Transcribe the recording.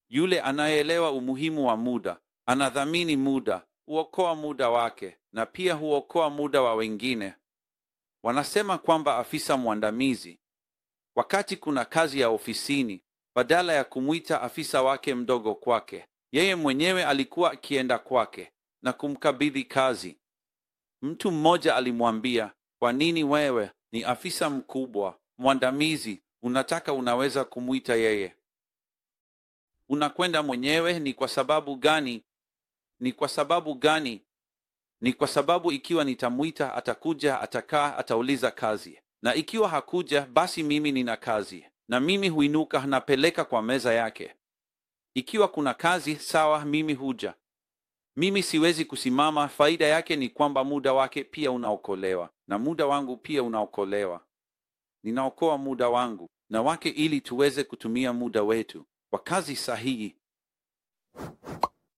Yule anayeelewa umuhimu wa muda, anadhamini muda, huokoa muda wake na pia huokoa muda wa wengine. Wanasema kwamba afisa mwandamizi, wakati kuna kazi ya ofisini, badala ya kumwita afisa wake mdogo kwake, yeye mwenyewe alikuwa akienda kwake na kumkabidhi kazi. Mtu mmoja alimwambia, kwa nini wewe ni afisa mkubwa mwandamizi, unataka unaweza kumwita yeye? Unakwenda mwenyewe. Ni kwa sababu gani? Ni kwa sababu gani? Ni kwa sababu ikiwa nitamwita, atakuja, atakaa, atauliza kazi, na ikiwa hakuja, basi mimi nina kazi, na mimi huinuka, napeleka kwa meza yake. Ikiwa kuna kazi, sawa, mimi huja. Mimi siwezi kusimama. Faida yake ni kwamba muda wake pia unaokolewa na muda wangu pia unaokolewa. Ninaokoa muda wangu na wake ili tuweze kutumia muda wetu kwa kazi sahihi